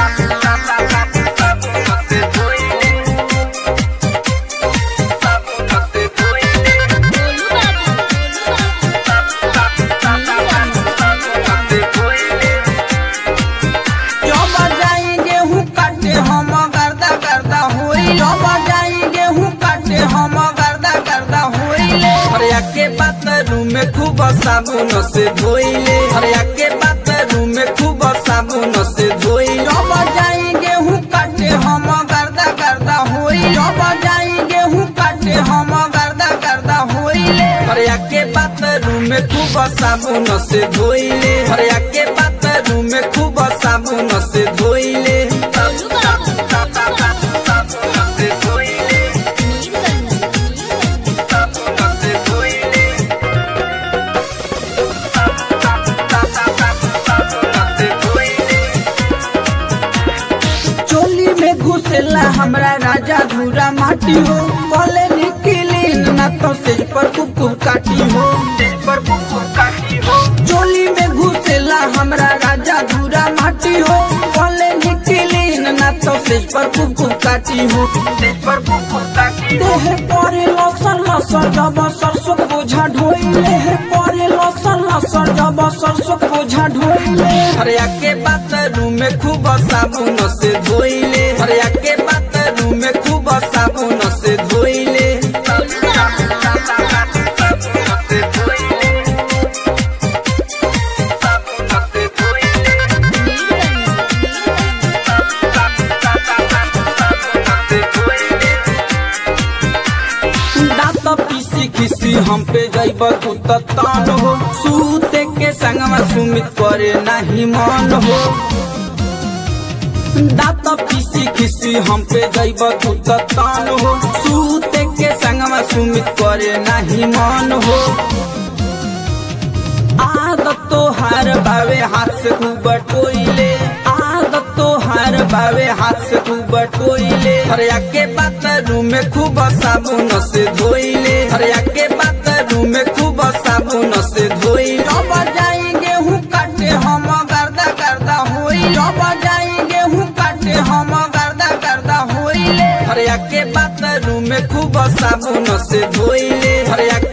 गोलू बाबू जब जाई गेहूं काटे हम गर्दा गर्दा होई जब जाई गेहूं काटे हम गर्दा गर्दा होइले हरिया के बाथरूम में खूब साबुन से धोइले हरिया के बाथरूम में खूब साबुन से धोई जब जाई गेहूं काटे हम गर्दा गर्दा होई जब जाई गेहूं काटे हम गर्दा गर्दा होइले हरिया के बाथरूम में खूब साबुन से धोइले हरिया के बाथरूम में खूब साबुन से धोइले गोलू बाबू चोली में घुसेला हमरा राजा धूरा माटी हो बोले निकली ना तो सेज पर कुकुर काटी हो चोली में घुसेला हमरा राजा धूरा माटी हो बोले निकली ना तो सेज पर कुकुर काटी हो देह परे लसन लसन जब सरसों बोझा ढोइले देह परे लसन लसन जब सरसों बोझा ढोइले हरिया के बाथरूम में खूब साबुन से धोइले हरिया के बाथरूम में खूब साबुन से धोइले दांत पीसी खिसी हम पे जैब तू तान हो सूते के संगमा सुमित करे नहीं मन हो दांत पीसी खिसी हम पे जैब तू तान हो सूते के संगमा सुमित करे नहीं मन हो आदत तो हार बावे हाथ से खूब टोइले आदत तो हार बावे हाथ से खूब टोइले हरिया के बाथरूम में खूब साबुन से धोइले हरिया के बाथरूम में खूब साबुन से धोइले जब जाई गेहूं काटे हम गर्दा गर्दा होई जब जाई गेहूं काटे हम गर्दा गर्दा होइले हरिया के बाथरूम में खूब साबुन से धोइले हरिया